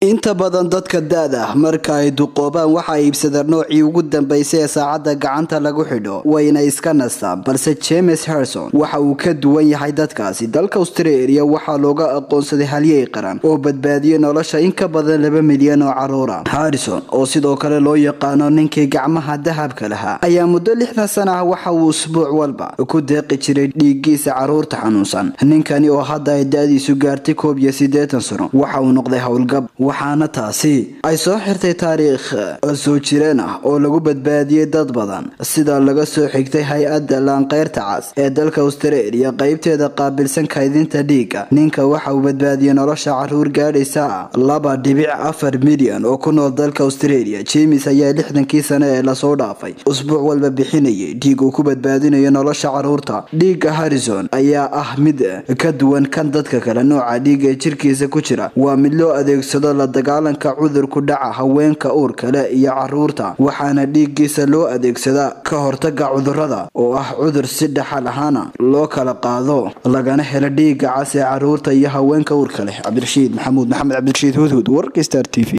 inta badan dadka da-da ah marka ay duqoobaan waxaa iibsadeen noocii ugu dambeysay ee saacadda gacanta lagu xidho wayna iska nastaan balse james harrison waxa uu ka duwan yahay dadkaasi dalka australia waxaa looga aqoonsaday halyey qaran oo badbaadiyey nolosha in ka badan laba milyan oo caruura harrison oo sidoo kale loo yaqaano ninkii gacmaha dahabka lahaa ayaa muddo lixdan sana ah waxa uu usbuuc walba ku deeqi jiray dhiiggiisa caruurta xanuunsan ninkani oo hadda ay da-diisu gaartay koob iyo siddeetan sano waxa uu noqday howlgab waxaana taasi ay soo xirtay taariikh soo jireen ah oo lagu badbaadiyey dad badan sida laga soo xigtay hay-adda laanqeyrta cas ee dalka australia qeybteeda qaabilsan kaydinta dhiigga ninka waxa uu badbaadiyey nolosha caruur gaadhaysa laba dhibic afar milyan oo ku nool dalka australia james ayaa lixdankii sane ee lasoo dhaafay usbuuc walba bixinayay dhiig uu ku badbaadinayo nolosha caruurta dhiigga harrison ayaa ah mid ka duwan kan dadka kale nooca dhiiga ee jirkiisa ku jira waa mid loo adeegsado la dagaalanka cudurku dhaca haweenka uurka leh iyo caruurta waxaana dhiiggiisa loo adeegsadaa ka hortaga cudurada oo ah cudur si dhaxal ahaana loo kala qaado lagana helo dhiigga cas ee caruurta iyo haweenka uurka leh cabdirashiid maxamuud maxamed cabdirashiid hudhud warka star t v